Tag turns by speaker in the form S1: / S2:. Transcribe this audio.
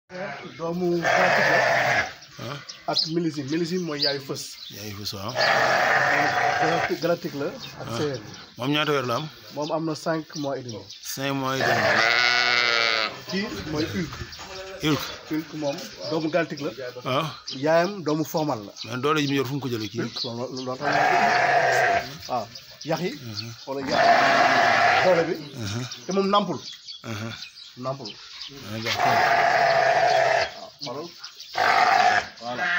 S1: doomu galactique la
S2: ah
S1: ak millésime millésime mooy yaayu fës
S2: yaa ngi fi waaw
S1: galactique galactique la ak séeréer
S2: moom ñaata weer la am
S1: moom am na cinq mois et demi
S2: cinq mois et demi
S1: kii mooy Hulk
S2: Hulk
S1: Hulk moom doomu galactique la
S2: waaw
S1: yaayam doomu formal la
S2: mais doole ji mu yor fu mu ko jëlee kii
S1: Hulk loolu loolu tax waaw yax yi wala yax doole bi te moom nampul nampul
S2: ah
S1: waaw xoolal voilà